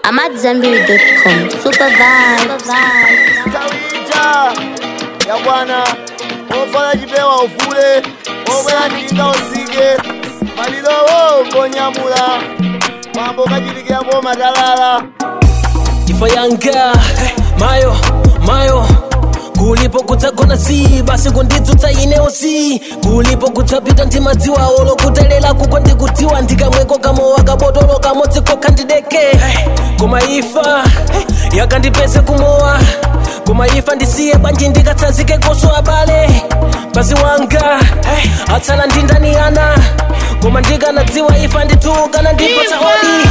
AmadZambiri.com. Super vibes. tawita ya bwana ofala chipewa ufule obwera ndinga usike malilowo ngonyamula mambo kachitikirako matalala ifa yanga mayo mayo kulipo kudzagona si basi kundidzutsa inewo si kulipo kudzapita ndimadziwa olo kutelela kuko ndikutiwa ndikamweko kamowa kabotolo kamodziko kandideke koma ifa yakandipese kumowa koma ifa ndisiye bwanji ndikatsazike koso abale basi wanga atsala ndindani ana koma ndikanadziwa ifa nditukana ndipatsa odi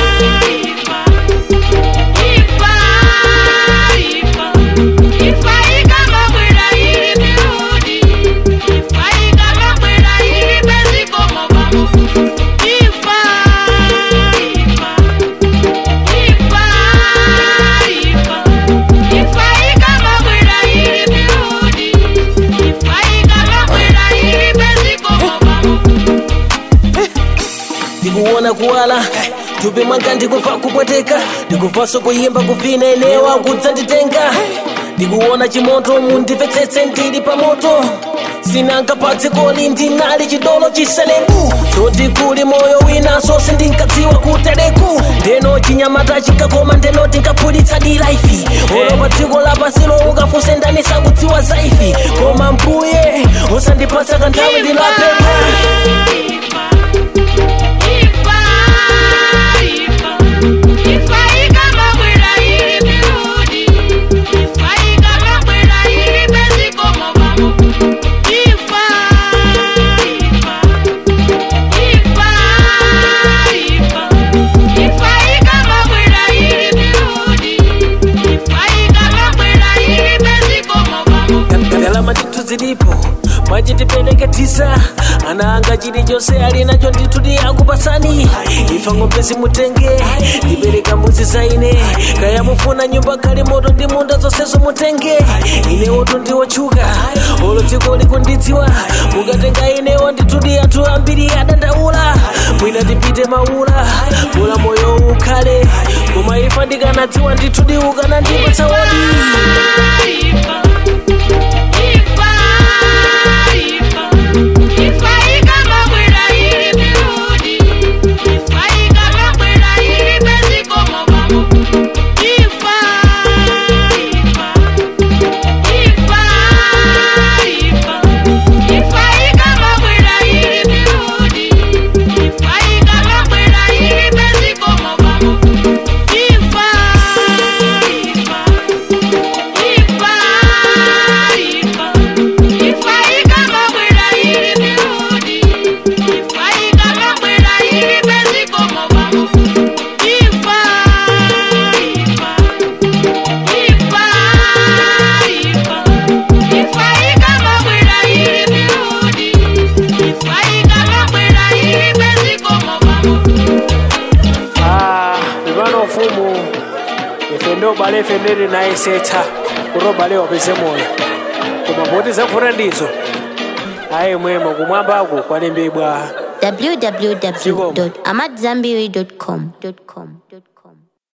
ndikuona kuwala tupi mwanga ndikufa kupweteka ndikufaso kuyimba kuvina enewa kudzanditenga ndikuona chimoto mundipfetsetse ndili pamoto sinankapatse koli ndinali chidolo chiselembu choti kuli moyo winaso sindinkadziwa kuteleku ndeno chinyamata chikakoma ndeno tinkaphulitsa dilaifi olo pa dziko lapasilo ukafuse ndani sakudziwa zaifi koma mbuye usandipatsa kanthawi ndinapempha ndalama ndithu zilipo mwaji ndipeleke tisa ana anga chilichonse ali nacho ndithu ndi akupasani ifa ng'ombe zimutenge ndipereka mbuzi zaine kaya mufuna nyumba kali moto ndi munda zonsezo mutenge inewotu ndiwotchuka olo dziko likundidziwa mukatenga inewo ndithu ndi anthu ambiri adandaula mwina ndipite maula mula moyo ukhale koma ifa ndikanadziwa ndithu ndi ukanandipatsa wodi ivano mfumu ife ndo bale ife ndili nayesetsa kuti obale wapeze moyo koma poti zafuna ndizo ayi mwemo kumwambako kwalembedwa www.amadzambiri.com.